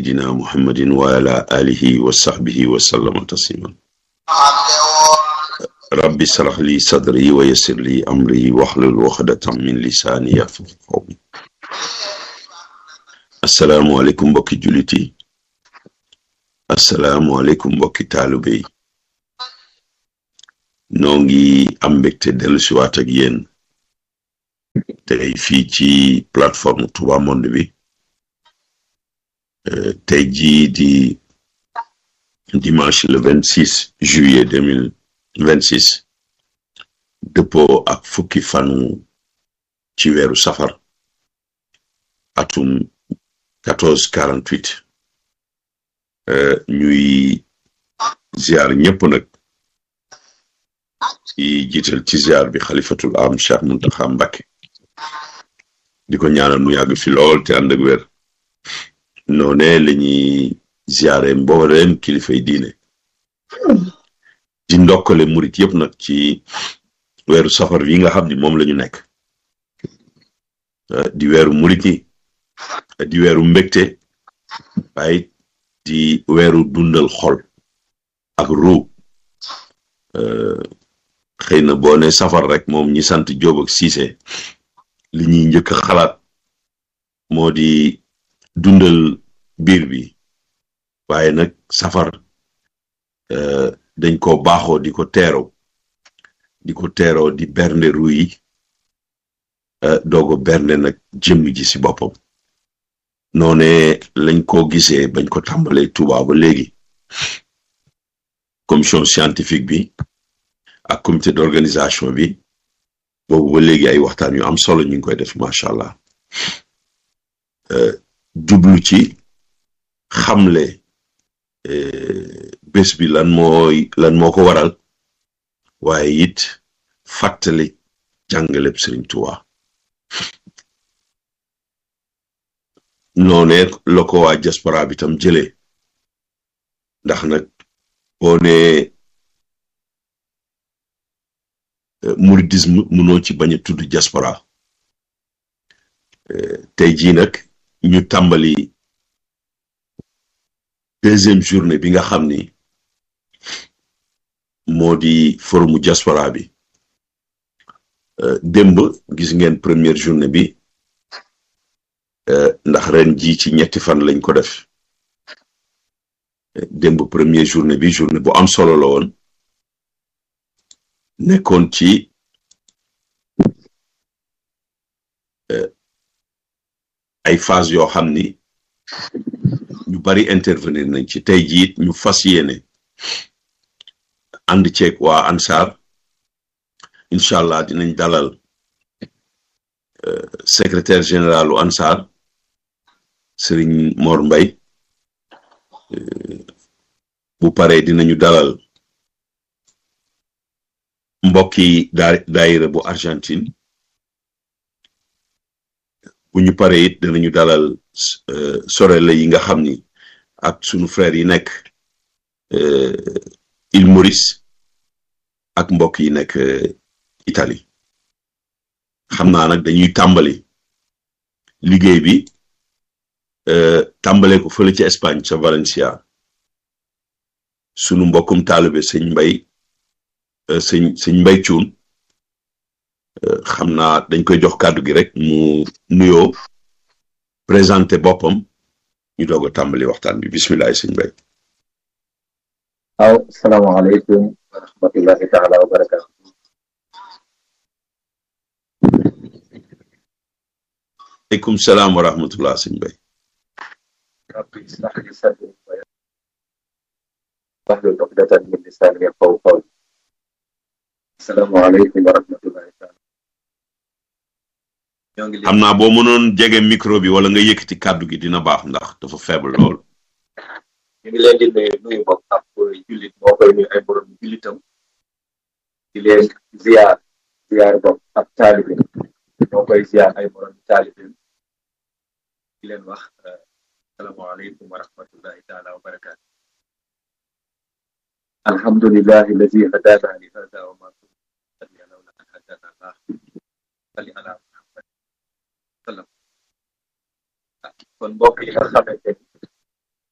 sayidina muhammadin wa ala alihi wa sahbihi wa sallama tasliman rabbi sarax li sadri wa yassir li amri waxlul waxdatan min lisaani yafqahu qawli asalaamualeykum mbokki jullit yi asalaamualeykum mbokki taalibe yi noo ngi am mbégte dellu si waat ak yéen tey fii ci plateforme Touba Monde bi tey jii di dimanche le vingt six juillet deux mille vingt six dëppoo ak fukki fanu ci weeru safar atum quatorze quarante huit ñuy ziar ñëpp nag ci jiital ci ziar bi xalifatul am Cheikh Muntaxa Mbakke di ko ñaanal mu yàgg fi lool te ànd ak wér noone la ñuy ziare mbooleem kilifay diine di ndokkale murit yëpp nag ci weeru safar yi nga xam ni moom la ñu nekk di weeru murit yi di weeru mbégte waaye di weeru dundal xol ak ruu xëy na boo ne safar rek moom ñi sant Jóob ak Siise li ñuy njëkk a xalaat moo di dundal biir bi waaye nag safar dañ ko baaxoo di ko teeroo di ko teeroo di bernde ru yi doogo bernde nag jëmm ji si boppam noone lañ ko gisee bañ ko tàmbalee Tuuba ba léegi commission scientifique bi ak comité d'organisation bi boobu ba léegi ay waxtaan yu am solo ñu ngi koy def macha allah jublu ci xamle bés bi lan mooy lan moo ko waral waaye it fàttali jàngaleb Sëriñ Tuuba noonee la ko waa diaspora bi tam jëlee ndax nag boo nee mouridisme mënoo ci bañ a tudd diaspora tey jii nag ñu tàmbali deuxième journée bi nga xam ni moo di forumu diaspora bi démb gis ngeen première journée bi ndax ren ji ci ñetti fan lañ ko def démb première journée bi journée bu am solo la woon nekkoon ci ay phase yoo xam ni ñu bari intervenir nañ ci tey jii ñu fas yéene ànd ceeg waa ANSAR incha allah dinañ dalal secrétaire généralu ANSAR Serigne Mor Mbay bu paree dinañu dalal mbokki daa daayira bu Argentine bu ñu paree it danañu dalal sorelle yi nga xam ni ak sunu frère yi nekk Île Maurice ak mbokk yi nekk Italie xam naa nag dañuy tàmbali liggéey bi tàmbale ko fële ci Espagne ca Valencia sunu mbokkum taalibe sëñ mbay sëñ sëñ mbay cuun xam naa dañ koy jox kàddu gi rek mu nuyoo présenté boppam ñu doog a tàmbali waxtaan bi bisimilah sëñ mbay waaw salaamaaleykum wa rahmatullahi taala wa barakatu aleykum salaam wa rahmatullah sëñ mbay rabbi ishrah li sadri wahlul uqdatan min lisani yafqahu qawli salaamaaleykum wa rahmatullahi taala ñoo ngi xam naa boo mënoon jege micro bi wala nga yëkkati kàddu gi dina baax ndax dafa faible lool ñu ngi leen di nuyu nuyu bokk ak jullit moo koy nuyu ay borom jullitam di leen ziar ziar bokk ak taalibe moo koy ziar ay borom taalibe di leen wax asalaamaaleykum wa rahmatullahi taala wa barakaatu alhamdulillahi alladi hadana li hada wa ma kunna lawla an hadana allah salli ala muhammad sallam kon mbokk yi nga xamante ni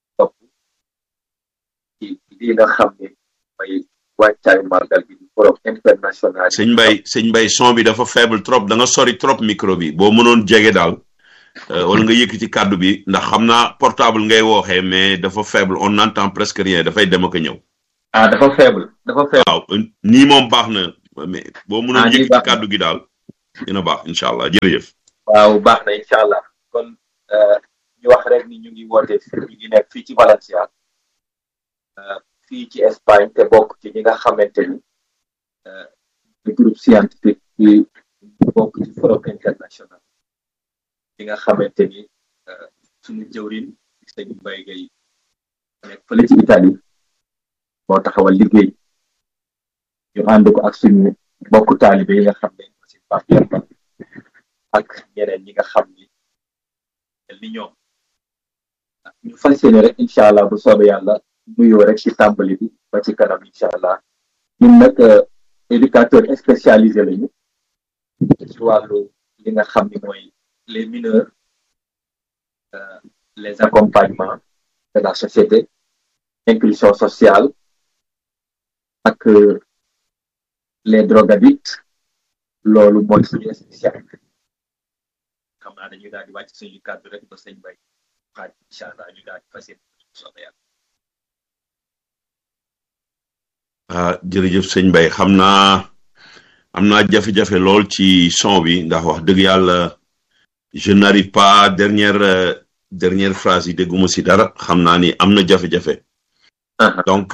lii nga xam ne mooy wàccaayu màggal bi di forum international sëñ Mbay sëñ Mbay son bi dafa faible trop da nga sori trop micro bi boo mënoon jege daal wala nga yëkkati kàddu bi ndax xam naa portable ngay wooxee mais dafa faible on n'entend presque rien dafay dem ak a ñëw. ah dafa faible dafa faible. waaw nii moom baax na mais boo mënoon yëkkati kàddu gi daal dina baax incha allah jërëjëf. waaw baax na incha allah kon ñu wax rek ni ñu ngi woote ñu ngi nekk fii ci Valencia fii ci Espagne te bokk ci ñi nga xamante ni groupe scientifique bi bokk ci forum international li nga xamante ni suñu jëwrin sëñ Mbaye Gueye nekk fële ci Italie moo taxawal liggéey ñu ànd ko ak suñu bokku taalibe yi nga xam ne aussi Pape Yamba ak ñeneen ñi nga xam ni li ñoom ñu fas yéene rek incha allah bu soobee yàlla nuyoo rek ci tàmbali bi ba ci kanam incha allah ñun nag éducateur spécialisé lañu ci wàllu li nga xam ni mooy les mineurs les accompagnements de la société inclusion sociale ak les drogadicts loolu mooy suñu spécialité xam naa dañuy daal di wàcc suñu kàddu rek ba sëñ bay xaaj incha allah ñu daal di fas yéene soobee yàlla ah jërëjëf sëñ Bay xam naa am naa jafe-jafe lool ci son bi ndax wax dëgg yàlla je n'arrive pas dernière dernière phrase yi dégguma si dara xam naa ni am na jafe-jafe donc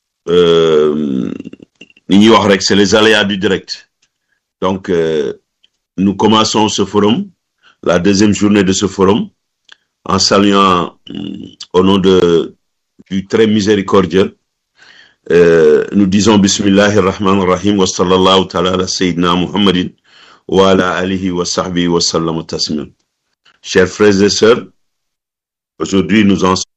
li ñuy wax rek c'est les aléas du direct donc euh, nous commençons ce forum la deuxième journée de ce forum en saluant au nom de du très miséricordieux euh, nous disons bismillahi rahman rahim wa sallallahu taala ala sayyidina muhammadin wa ala alihi wa sahbihi wa sallam taslim chers frères et sœurs aujourd'hui nous en